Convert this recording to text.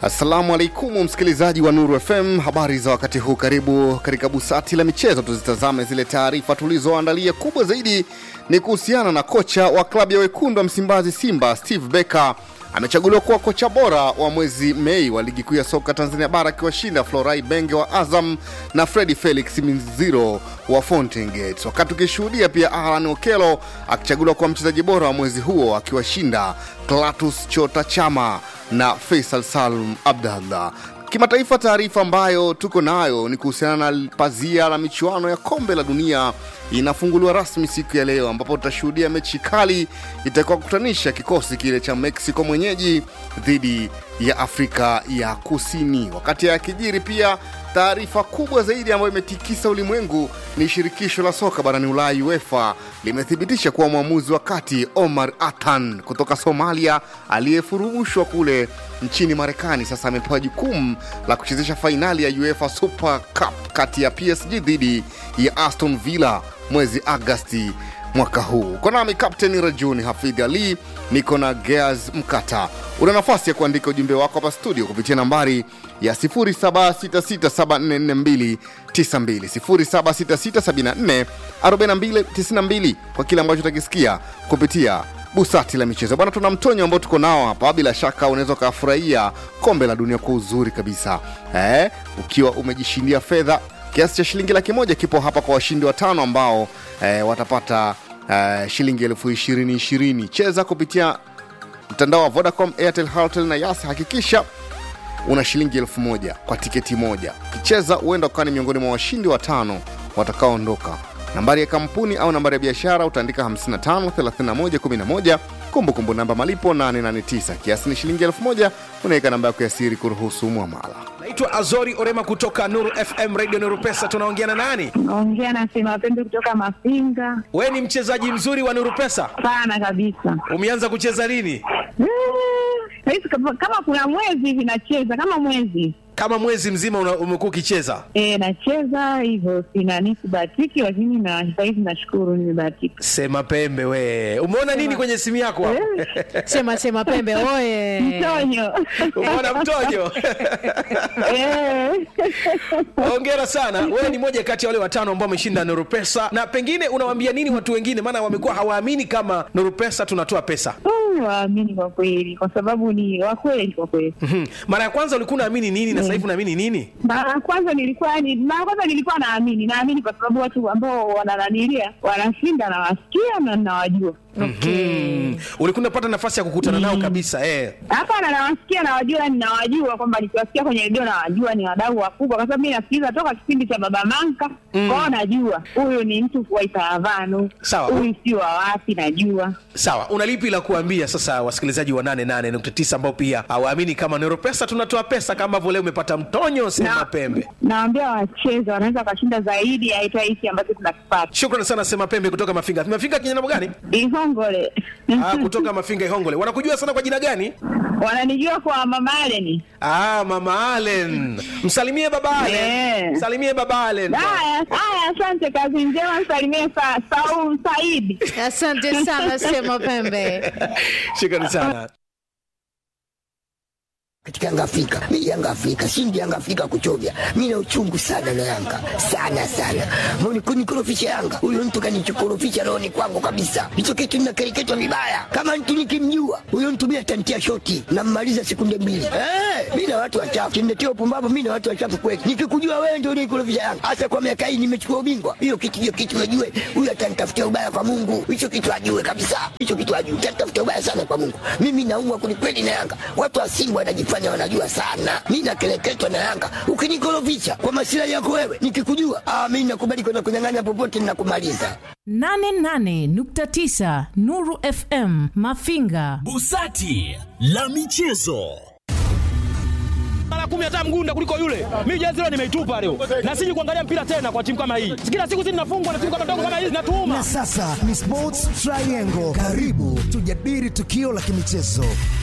Assalamu alaikum msikilizaji wa Nuru FM, habari za wakati huu. Karibu katika busati la michezo, tuzitazame zile taarifa tulizoandalia. Kubwa zaidi ni kuhusiana na kocha wa klabu ya wekundu wa Msimbazi Simba Steve Becker amechaguliwa kuwa kocha bora wa mwezi Mei wa ligi kuu ya soka Tanzania bara akiwashinda Florai Benge wa Azam na Fredi Felix Minziro wa Fountain Gates, wakati tukishuhudia pia Alan Okelo akichaguliwa kuwa mchezaji bora wa mwezi huo akiwashinda Klatus Chota Chama na Faisal Salum Abdallah. Kimataifa, taarifa ambayo tuko nayo ni kuhusiana na pazia la michuano ya kombe la dunia inafunguliwa rasmi siku ya leo, ambapo tutashuhudia mechi kali itakuwa kukutanisha kikosi kile cha Mexico mwenyeji dhidi ya Afrika ya Kusini. Wakati ya kijiri pia taarifa kubwa zaidi ambayo imetikisa ulimwengu ni shirikisho la soka barani Ulaya UEFA limethibitisha kuwa mwamuzi wa kati Omar Atan kutoka Somalia aliyefurumushwa kule nchini Marekani sasa amepewa jukumu la kuchezesha fainali ya UEFA Super Cup kati ya PSG dhidi ya Aston Villa mwezi Agasti mwaka huu. Uko nami Kapteni Rajuni Hafidh Ali, niko na Geaz Mkata. Una nafasi ya kuandika ujumbe wako hapa studio kupitia nambari ya 0766744292 0766744292 kwa kile ambacho utakisikia kupitia busati la michezo bwana. Tuna mtonyo ambao tuko nao hapa, bila shaka unaweza ukafurahia kombe la dunia kwa uzuri kabisa eh, ukiwa umejishindia fedha kiasi cha shilingi laki moja kipo hapa kwa washindi watano ambao eh, watapata eh, shilingi elfu ishirini ishirini. Cheza kupitia mtandao wa Vodacom, Airtel, Halotel na Yas. Hakikisha una shilingi elfu moja kwa tiketi moja. Ukicheza huenda ukawa ni miongoni mwa washindi watano watakaoondoka. Nambari ya kampuni au nambari ya biashara utaandika 55 31 11 kumbukumbu namba malipo 889 kiasi ni shilingi elfu moja unaweka namba yako ya siri kuruhusu mwamala naitwa azori orema kutoka nuru fm radio nuru pesa tunaongea na nani Naongea na Sema Pembe kutoka Mafinga. we ni mchezaji mzuri wa nuru pesa Sana kabisa. umeanza kucheza lini Eh, Saizi kama kama kuna mwezi hivi nacheza kama mwezi kama mwezi mzima una- umekuwa ukicheza e, nacheza hivyo, sina nisibahatiki, lakini na sahizi nashukuru nimebahatika. sema pembe we umeona nini kwenye simu yako hapo? Sema sema pembe oye. Mtonyo umeona mtojo Eh. hongera sana wewe ni moja kati ya wale watano ambao wameshinda nuru pesa na pengine unawaambia nini watu wengine maana wamekuwa hawaamini kama nuru pesa tunatoa pesa Mm, waamini kwa kweli, kwa sababu ni wakweli kwa kweli. Mhm. mara ya kwanza ulikuwa unaamini nini na sasa hivi unaamini nini Mara ya kwanza nilikuwa ni mara ya kwanza nilikuwa naamini, naamini kwa sababu watu ambao wanananilia wanashinda, nawasikia na nawajua. Mm. ulikuwa unapata nafasi ya kukutana nao kabisa eh. Hapana, nawasikia nawajua, ninawajua kwamba nikiwasikia kwenye redio nawajua ni wadau wakubwa, kwa sababu mi nasikiliza toka kipindi cha Baba Manka mm. kwao, najua huyu ni mtu wa Itaravanu, Sawa. huyu si wa wapi, najua sawa una lipi la kuambia sasa wasikilizaji wa 88.9 ambao pia hawaamini kama nero pesa tunatoa pesa kama ambavyo leo umepata mtonyo sema Na- pembe Nawambia wacheze, wanaweza wakashinda zaidi ya hata hiki ambacho tunakipata. shukrani sana sema pembe kutoka mafinga mafinga kinyana gani Ihongole ah, kutoka mafinga ihongole wanakujua sana kwa jina gani wananijua kwa Mama Aleni. ah, mama alen msalimie baba alen Eh. msalimie baba alen Haya haya, asante, kazi njema, msalimie sa, Saul Saidi. Asante sana sema pembe. shukrani sana katika Yanga Afrika. Mimi Yanga Afrika, shindi Yanga Afrika kuchovya. Mimi na uchungu sana na Yanga. Sana sana. Mbona kunikorofisha Yanga? Huyo mtu kanichokorofisha roho ni kwangu kabisa. Hicho kitu ninakereketwa vibaya. Kama mtu nikimjua, huyo mtu mimi atantia shoti na mmaliza sekunde mbili. Eh, mimi na watu wachafu. Kiniletea upumbavu mimi na watu wachafu kweli. Nikikujua wewe ndio unikorofisha Yanga. Hasa kwa miaka hii nimechukua ubingwa. Hiyo kitu hiyo kitu najue. Huyo atanitafutia ubaya kwa Mungu. Hicho kitu ajue kabisa. Hicho kitu ajue. Atanitafutia ubaya sana kwa Mungu. Mimi naumwa kwelikweli na Yanga. Watu wa Simba wanajifanya wanajua sana. Mimi nakeleketwa na Yanga. Ukinikorofisha kwa masilahi yako wewe, nikikujua, ah, mimi nakubali kwenda kunyang'anya popote ninakumaliza. 88.9 Nuru FM Mafinga. Busati la michezo. mara kumi hata mgunda kuliko yule. Mimi jezi leo nimeitupa leo, na siji kuangalia mpira tena kwa timu kama hii. Kila siku sisi tunafungwa na timu kama ndogo kama hizi, natuuma Na sasa ni Sports Triangle. Karibu tujadili tukio la kimichezo.